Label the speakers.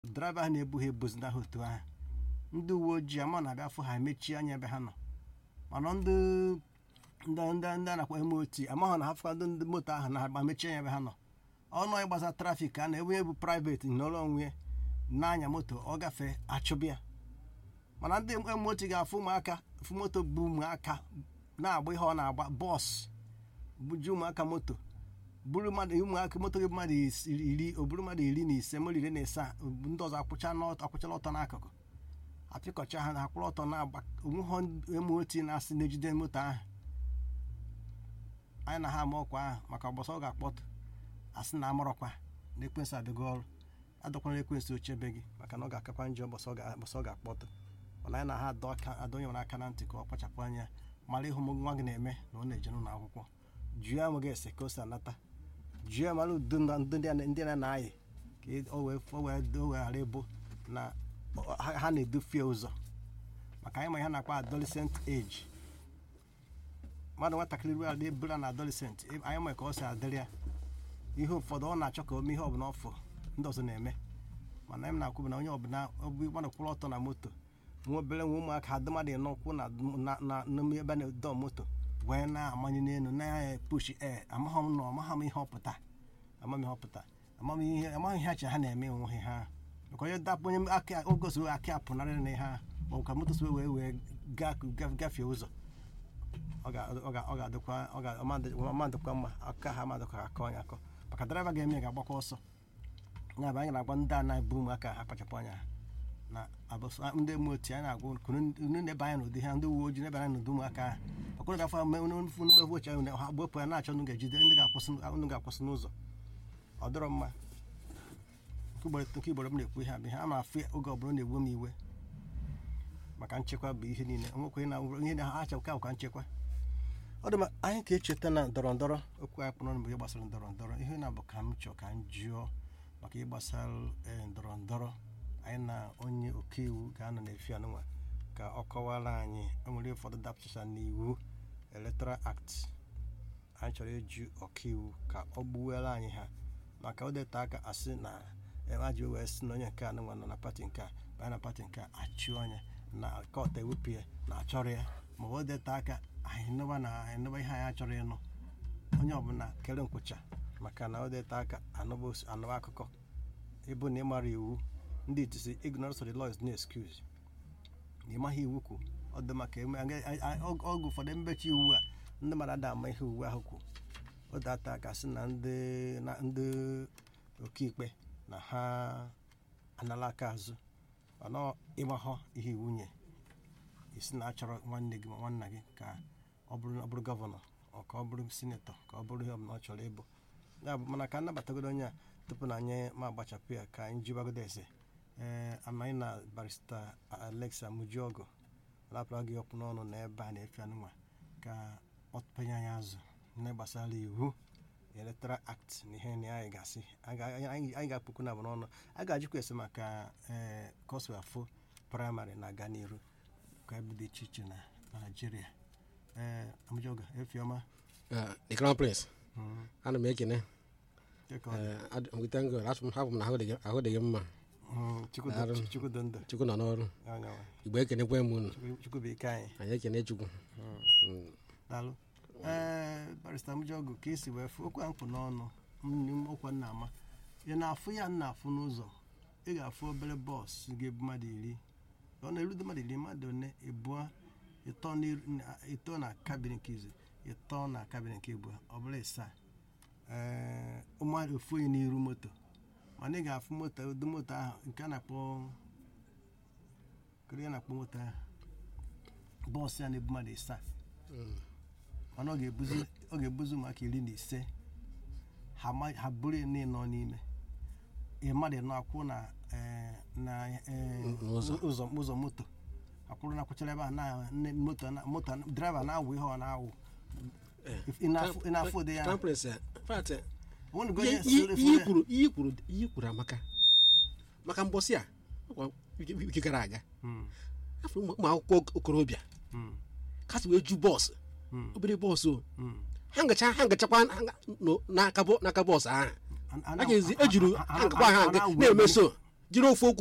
Speaker 1: draiva ha na-ebu ha ebuzina ha otu ahụ ndị uwe ojii ama na-abịa fụ ha emechie anya ebe ha nọ mana ndị ndị ndị ndị a na-akpọ mot amaghị na ha fụkwadụ ndị moto ahụ na mechie anya ebe ha nọ ọnụ ịgbasa trafik a na-enwe ebu private n'ọrụ onwe na-anya moto ọ gafee achụbịa mana ndị mot ga-afụ ụmụaka fụ moto bụ ụmụaka na-agba ihe ọ na-agba bọs buju ụmụaka moto buru mmadụ ụmụaka moto gị mmadụ iri o buru mmadụ iri na ise mmadụ iri na ise ndị ọzọ akwụchala ọtọ n'akụkụ apịkọcha ha na akwụrụ ọtọ na-agba onwe ha emoti na-asị na-ejide moto ahụ anyị na ha ama ọkwa ahụ maka ọgbọsọ ọ ga-akpọtụ asị na amụrọkwa na ekwensị adịgo ọrụ adọkwara ekwensị ochebe gị maka na ọ ga-akakwa njọ ọgbọsọ ọ ga-akpọtụ mana anyị na ha adọnyere aka na ntị ka ọ kpachapụ anya mara ịhụ nwa gị na-eme na ọ na-eje n'ụlọ akwụkwọ jụọ ya nweghị ese ka o si anata jụọ ya mara udo ndị na-ayị ka o wee ghara ịbụ na ha na-edufie ụzọ maka anyị ma ihe na-akpa adolescent age mmadụ nwatakịrị ruo ala ebura na adolescent anyị ma ka ọ si adịrị ya ihe ụfọdụ ọ na-achọ ka o mee ihe ọbụla ọfụ ndị ọzọ na-eme mana anyị na-akwụ na onye ọbụla mmadụ kwụrụ ọtọ na moto nwa obere nwa ụmụaka adị mmadụ ịnọ kwụ na ebe na-edo moto wee na-amanye n'elu na-epushi e amaghị m nọ amaghị m ihe ọpụta amaghị ihe ọpụta amaghị ihe amaghị ihe acha ha na-eme onwe ha maka onye dapụ onye aka ogosi aka apụnarịrị na ihe ha ma ọ ka moto si wee wee gafee ụzọ ọ ga-adịkwa ọmadịkwa mma aka ha amadịkwa akọ anya akọ maka draiva ga-eme ga-agbakwa ọsọ ya bụ anyị na-agwa ndị a na-ebu ụmụaka ha kpachapụ anya na ndị moti anyị na-agwa unu na-ebe anya n'ụdị ha ndị uwe ojii na-ebe anya n'ụdị ụmụaka ahụ ọkụrụ ga-afọ mmefu oche ahụ ha gbopụ ya na-achọ unu ga-ejide ndị ga-akwụsị n'ụzọ ọ dịrọ mma nke igboro m na-ekwu ihe abịa ha ma afụ oge ọbụla na-egbu m iwe maka nchekwa bụ ihe niile nwekwe na ihe na ha achakwa ka nchekwa ọ dị ma anyị ka echeta na ndọrọ ndọrọ okwu anyị kpọrọ bụ ihe gbasara ndọrọ ndọrọ ihe na-abụ ka m chọọ ka m jụọ maka ịgbasara ndọrọ ndọrọ anyị na onye ọkaiwu ga-anọ n'efi anụnwa ka ọ kọwara anyị enwere ụfọdụ dapụtacha n'iwu electoral act anyị chọrọ ịjụ ọkaiwu ka ọ gbuwere anyị ha maka o deta aka asị na aji wee sị na onye nke a nọ na pati nke a banye na pati nke a achụ anya na kọt ewepụ ya na achọrọ ya ma o deta aka anyị nụba na anyị nụba ihe anyị achọrọ ịnụ onye ọbụla kere nkwụcha maka na o deta aka anụba akụkọ ịbụ na ịmara iwu ndị itisi ignorance of the law is no excuse na ịmaghị iwu kwu ọ dị maka ọgụ ụfọdụ mmechi iwu a ndị mmadụ ada ama ihe iwu ahụ kwu o data aka sị na ndị ọkaikpe na ha anala aka azụ mana ịgbahọ ihe iwu nye isi na achọrọ nwanne gị ma nwanna gị ka ọ bụrụ gọvanọ ka ọ bụrụ sinetọ ka ọ bụrụ ihe ọbụla ọ chọrọ ịbụ ya bụ mana ka anabatagodo onye a tupu na anyị ma agbachapụ ya ka anyị jibagodo eze ee amaghị na barista alexa mujiogo rapụra gị ọkpụ n'ọnụ na ebe a na-efe anụnwa ka ọ penye anyị azụ na gbasara iwu electoral act na ihe na anyị ga-asị anyị ga-akpụkwu na n'ọnụ a ga-ajụkwa ese maka ee kọsụ afọ praịmarị na-aga n'iru ka ebe dị iche iche na naijiria ee amụjoga efiọma
Speaker 2: the crown prince ana m ekene witango hapụ m na ahụ dị gị mma
Speaker 1: chukwudondụ
Speaker 2: chukwu nọ n'ọrụ igbo ekenekwe m unu
Speaker 1: chukwu bụ ike anyị
Speaker 2: anyị ekene chukwu
Speaker 1: daalụ ee barista mụjọgụ ka esi wee fụ okwu mkpụ n'ọnụ ọkwa nna ama ị na-afụ ya nna afụ n'ụzọ ị ga-afụ obere bọọsụ ga-ebu mmadụ iri ọ na-erudo mmadụ iri mmadụ one ịbụọ ịtọ na kabin nke izu ịtọ na kabin nke abụọ ọ bụla ịsaa ee mmadụ ofu onye n'iru moto mana ị ga-afụ moto ụdị moto ahụ nke a na-akpọ kiri na-akpọ moto ahụ bọọsụ ya na-ebu mmadụ ịsaa mana ọ ga-ebuzi ụmụaka iri na ise ha buru nọ n'ime mmadụ nọ akwụ na ụzọ moto akwụrụ na akwụchara ebe a na moto draiva na-awụ ihe ọ na-awụ ị na-afụ ụdị ya
Speaker 2: ihe kwuru amaka maka mbọsị a wiki gara aga afọ ụmụ akwụkwọ okorobịa kasị wee ju bọọsụ obere bọọsụ ha ngacha ha ngachakwa n'aka bọọsụ ahụ a ga-ezi ejuru ha ngakwa ha na-emeso jiri ofu okwu